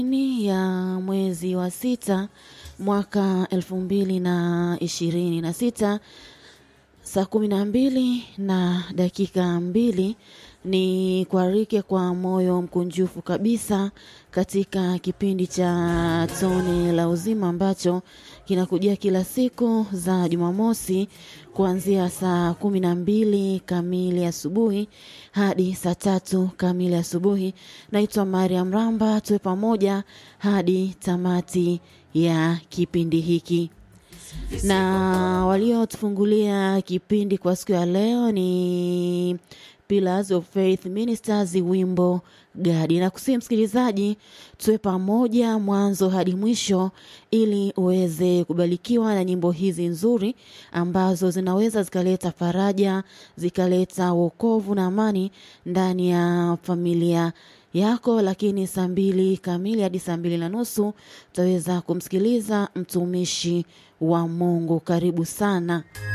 ni ya mwezi wa sita mwaka elfu mbili na ishirini na sita saa kumi na mbili na dakika mbili ni kuarike kwa moyo mkunjufu kabisa katika kipindi cha tone la uzima ambacho kinakujia kila siku za Jumamosi kuanzia saa kumi na mbili kamili asubuhi hadi saa tatu kamili asubuhi. Naitwa Mariam Ramba, tuwe pamoja hadi tamati ya kipindi hiki na waliotufungulia kipindi kwa siku ya leo ni Pillars of Faith Ministers, wimbo gadi. Na kusihi msikilizaji, tuwe pamoja mwanzo hadi mwisho ili uweze kubarikiwa na nyimbo hizi nzuri ambazo zinaweza zikaleta faraja, zikaleta wokovu na amani ndani ya familia yako. Lakini saa mbili kamili hadi saa mbili na nusu utaweza kumsikiliza mtumishi wa Mungu. Karibu sana.